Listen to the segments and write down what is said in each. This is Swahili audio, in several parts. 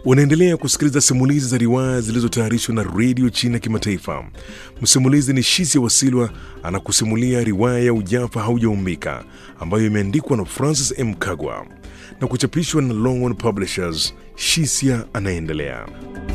Unaendelea kusikiliza simulizi za riwaya zilizotayarishwa na redio China Kimataifa. Msimulizi ni Shisia Wasilwa anakusimulia riwaya ya Ujafa Haujaumbika ambayo imeandikwa na Francis M. Kagwa na kuchapishwa na Longhorn Publishers. Shisia anaendelea.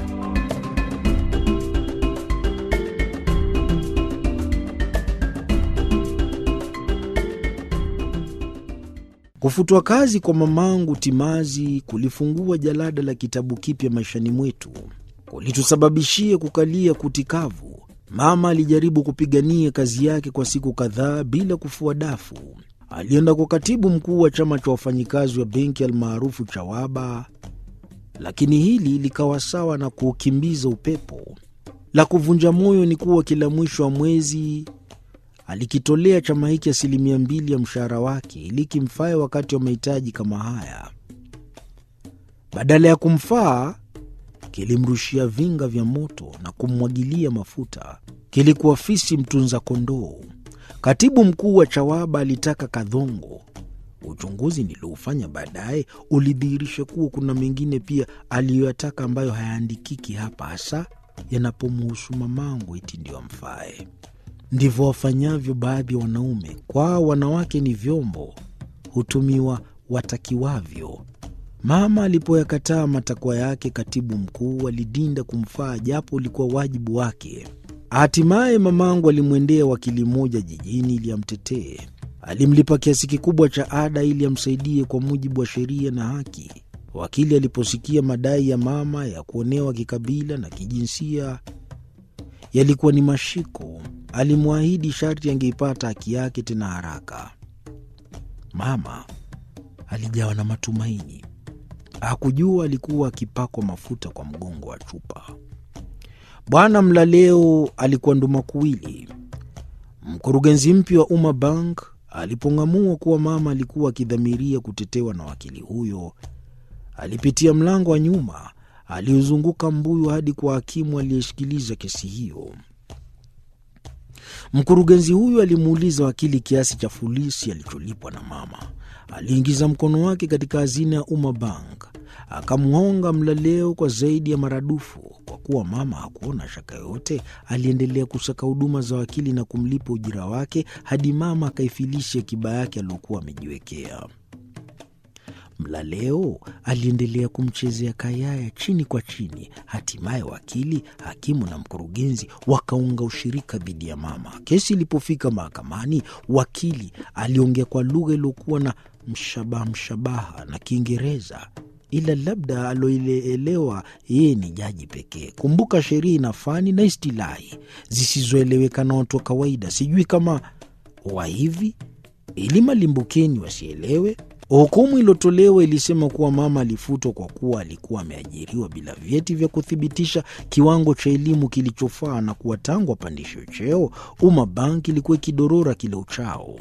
Kufutwa kazi kwa mamangu Timazi kulifungua jalada la kitabu kipya maishani mwetu, kulitusababishia kukalia kuti kavu. Mama alijaribu kupigania kazi yake kwa siku kadhaa bila kufua dafu. Alienda kwa katibu mkuu wa chama cha wafanyikazi wa benki almaarufu Chawaba, lakini hili likawa sawa na kuukimbiza upepo. La kuvunja moyo ni kuwa kila mwisho wa mwezi alikitolea chama hiki asilimia mbili ya mshahara wake ili kimfae wakati wa mahitaji kama haya. Badala ya kumfaa, kilimrushia vinga vya moto na kummwagilia mafuta. Kilikuwa fisi mtunza kondoo. Katibu mkuu wa Chawaba alitaka kadhongo. Uchunguzi nilioufanya baadaye ulidhihirisha kuwa kuna mengine pia aliyoyataka ambayo hayaandikiki hapa, hasa yanapomhusu mamangu, eti ndio amfae. Ndivyo wafanyavyo baadhi ya wanaume. Kwao wanawake ni vyombo, hutumiwa watakiwavyo. Mama alipoyakataa matakwa yake, katibu mkuu alidinda kumfaa, japo ulikuwa wajibu wake. Hatimaye mamangu alimwendea wakili mmoja jijini ili amtetee. Alimlipa kiasi kikubwa cha ada ili amsaidie kwa mujibu wa sheria na haki. Wakili aliposikia madai ya mama ya kuonewa kikabila na kijinsia yalikuwa ni mashiko, alimwahidi sharti angeipata haki yake tena haraka. Mama alijawa na matumaini. Hakujua alikuwa akipakwa mafuta kwa mgongo wa chupa. Bwana Mlaleo alikuwa ndumakuwili. Mkurugenzi mpya wa Umma Bank alipong'amua kuwa mama alikuwa akidhamiria kutetewa na wakili huyo, alipitia mlango wa nyuma aliozunguka mbuyu hadi kwa hakimu aliyeshikiliza kesi hiyo. Mkurugenzi huyo alimuuliza wakili kiasi cha fulisi alicholipwa na mama. Aliingiza mkono wake katika hazina ya Umma Bank akamhonga Mlaleo kwa zaidi ya maradufu. Kwa kuwa mama hakuona shaka yoyote, aliendelea kusaka huduma za wakili na kumlipa ujira wake hadi mama akaifilisha akiba yake aliyokuwa amejiwekea. Mlaleo aliendelea kumchezea kayaya chini kwa chini. Hatimaye wakili, hakimu na mkurugenzi wakaunga ushirika dhidi ya mama. Kesi ilipofika mahakamani, wakili aliongea kwa lugha iliyokuwa na mshabaha mshabaha na Kiingereza, ila labda aloielewa yeye ni jaji pekee. Kumbuka sheria ina fani na istilahi zisizoeleweka na watu wa kawaida. Sijui kama wa hivi ili malimbukeni wasielewe. Hukumu iliyotolewa ilisema kuwa mama alifutwa kwa kuwa alikuwa ameajiriwa bila vyeti vya kuthibitisha kiwango cha elimu kilichofaa na kuwa tangu apandishwe cheo, Umma Bank ilikuwa ikidorora kila uchao.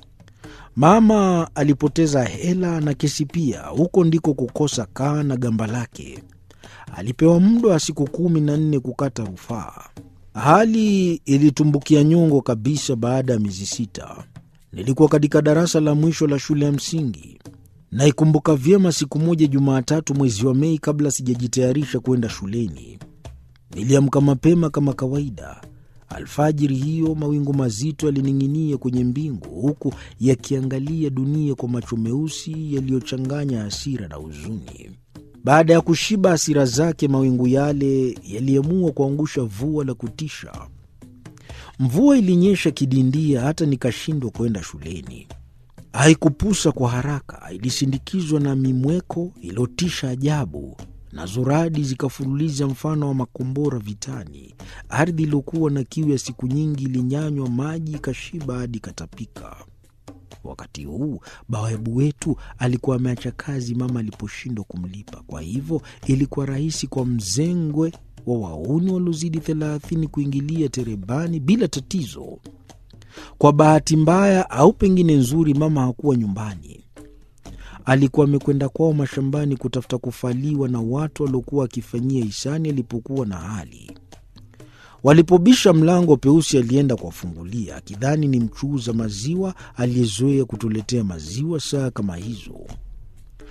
Mama alipoteza hela na kesi pia. Huko ndiko kukosa kaa na gamba lake. Alipewa muda wa siku kumi na nne kukata rufaa. Hali ilitumbukia nyongo kabisa baada ya miezi sita. Nilikuwa katika darasa la mwisho la shule ya msingi. Naikumbuka vyema siku moja Jumatatu mwezi wa Mei, kabla sijajitayarisha kwenda shuleni. Niliamka mapema kama kawaida. Alfajiri hiyo mawingu mazito yalining'inia kwenye mbingu, huku yakiangalia dunia kwa macho meusi yaliyochanganya hasira na huzuni. Baada ya kushiba hasira zake, mawingu yale yaliamua kuangusha vua la kutisha. Mvua ilinyesha kidindia hata nikashindwa kwenda shuleni. Haikupusa kwa haraka, ilisindikizwa na mimweko iliyotisha ajabu, nazo radi zikafululiza mfano wa makombora vitani. Ardhi iliyokuwa na kiu ya siku nyingi ilinyanywa maji, ikashiba hadi ikatapika. Wakati huu bawabu wetu alikuwa ameacha kazi mama aliposhindwa kumlipa. Kwa hivyo ilikuwa rahisi kwa mzengwe wa wauni waliozidi thelathini kuingilia terebani bila tatizo. Kwa bahati mbaya au pengine nzuri, mama hakuwa nyumbani. Alikuwa amekwenda kwao mashambani kutafuta kufaliwa na watu waliokuwa wakifanyia hisani alipokuwa na hali. Walipobisha mlango, Peusi alienda kuwafungulia akidhani ni mchuuza maziwa aliyezoea kutuletea maziwa saa kama hizo.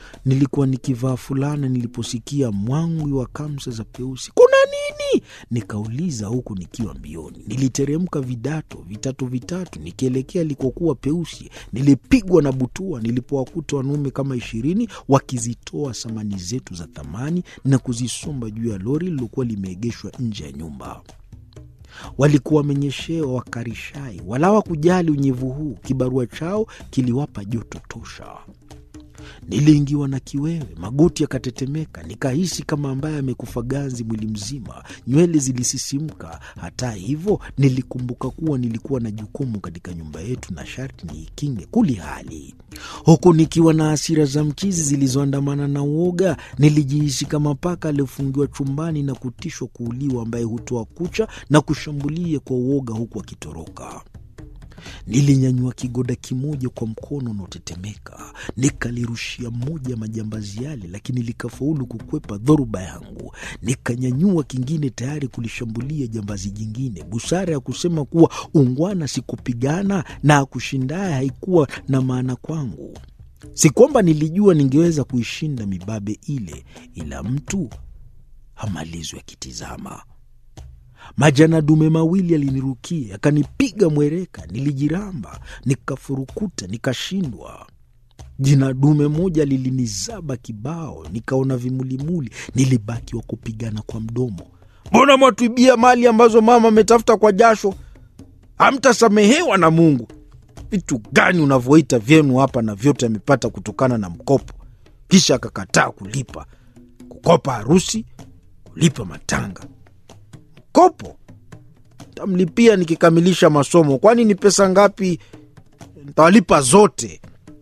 nilikuwa nikivaa fulana niliposikia mwangwi wa kamsa za Peusi. Kuna nini? Nikauliza huku nikiwa mbioni. Niliteremka vidato vitatu vitatu nikielekea alikokuwa Peusi. Nilipigwa na butua nilipowakuta wanaume kama ishirini wakizitoa samani zetu za thamani na kuzisomba juu ya lori lilokuwa limeegeshwa nje ya nyumba. Walikuwa wamenyeshewa wakarishai, wala hawakujali unyevu huu. Kibarua chao kiliwapa joto tosha. Niliingiwa na kiwewe, magoti yakatetemeka, nikahisi kama ambaye amekufa ganzi mwili mzima, nywele zilisisimka. Hata hivyo, nilikumbuka kuwa nilikuwa na jukumu katika nyumba yetu na sharti niikinge kuli hali. Huku nikiwa na hasira za mchizi zilizoandamana na uoga, nilijihisi kama paka aliyofungiwa chumbani na kutishwa kuuliwa, ambaye hutoa kucha na kushambulia kwa uoga huku akitoroka. Nilinyanyua kigoda kimoja kwa mkono unaotetemeka nikalirushia moja ya majambazi yale, lakini likafaulu kukwepa dhoruba yangu. Nikanyanyua kingine tayari kulishambulia jambazi jingine. Busara ya kusema kuwa ungwana sikupigana na akushindaye haikuwa na maana kwangu. Si kwamba nilijua ningeweza kuishinda mibabe ile, ila mtu hamalizwi akitizama. Majana dume mawili yalinirukia yakanipiga mwereka. Nilijiramba, nikafurukuta, nikashindwa. Jina dume moja lilinizaba kibao, nikaona vimulimuli. Nilibaki wa kupigana kwa mdomo. Mbona mwatuibia mali ambazo mama ametafuta kwa jasho? Hamtasamehewa na Mungu. Vitu gani unavyoita vyenu hapa, na vyote amepata kutokana na mkopo, kisha akakataa kulipa, kukopa harusi, kulipa matanga kopo tamlipia nikikamilisha masomo. Kwani ni pesa ngapi? Ntawalipa zote.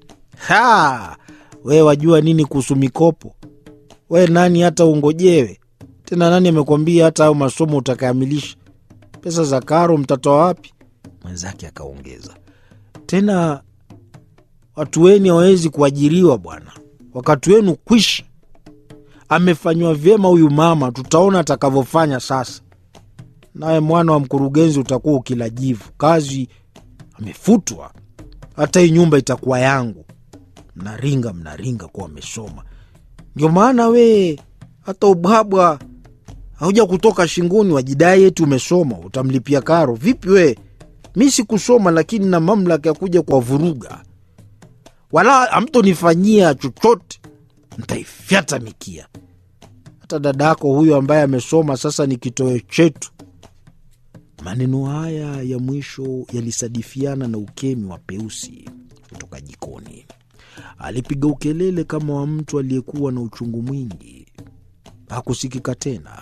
Ha, we wajua nini kuhusu mikopo? We nani hata ungojewe tena? Nani amekwambia hata hayo masomo utakamilisha? Pesa za karo mtatoa wapi? Mwenzake akaongeza tena, watu weni hawawezi kuajiriwa bwana, wakati wenu kwisha. Amefanywa vyema huyu mama, tutaona atakavyofanya sasa naye mwana wa mkurugenzi utakuwa ukila jivu. Kazi amefutwa, hata hii nyumba itakuwa yangu. Mnaringa mnaringa kuwa wamesoma, ndio maana we hata ubwabwa hauja kutoka shingoni, wajidai eti umesoma, utamlipia karo vipi? We mi sikusoma, lakini na mamlaka ya kuja kwa vuruga, wala amtonifanyia chochote, ntaifyata mikia. Hata dadako huyo ambaye amesoma sasa ni kitoweo chetu. Maneno haya ya mwisho yalisadifiana na ukemi wa Peusi kutoka jikoni. Alipiga ukelele kama wa mtu aliyekuwa na uchungu mwingi. Hakusikika tena.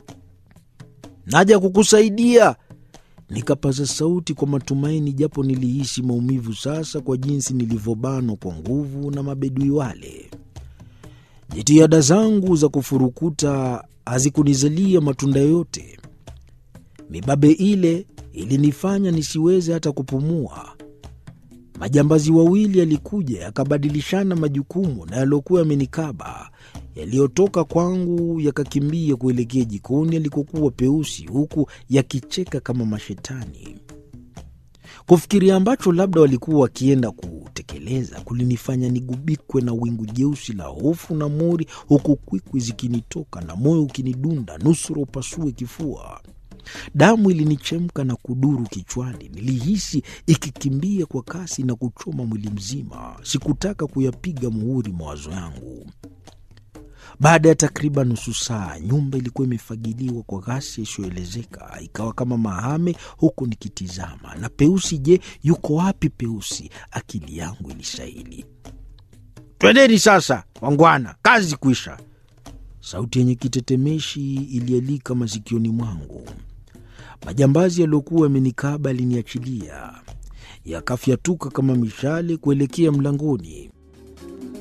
Naja kukusaidia, nikapaza sauti kwa matumaini, japo nilihisi maumivu sasa kwa jinsi nilivyobanwa kwa nguvu na mabedui wale. Jitihada zangu za kufurukuta hazikunizalia matunda yoyote. Mibabe ile ilinifanya nisiweze hata kupumua. Majambazi wawili yalikuja yakabadilishana majukumu na yaliokuwa yamenikaba. Yaliyotoka kwangu yakakimbia kuelekea jikoni alikokuwa Peusi, huku yakicheka kama mashetani. Kufikiria ambacho labda walikuwa wakienda kutekeleza kulinifanya nigubikwe na wingu jeusi la hofu na mori, huku kwikwi zikinitoka na moyo ukinidunda nusura upasue kifua. Damu ilinichemka na kuduru kichwani. Nilihisi ikikimbia kwa kasi na kuchoma mwili mzima. Sikutaka kuyapiga muhuri mawazo yangu. Baada ya takriban nusu saa, nyumba ilikuwa imefagiliwa kwa ghasia isiyoelezeka, ikawa kama mahame, huku nikitizama. Na Peusi, je, yuko wapi Peusi? Akili yangu ilisaili. Twendeni sasa, wangwana, kazi kwisha. Sauti yenye kitetemeshi ilialika masikioni mwangu. Majambazi yaliyokuwa yamenikaba yaliniachilia, yakafyatuka kama mishale kuelekea mlangoni.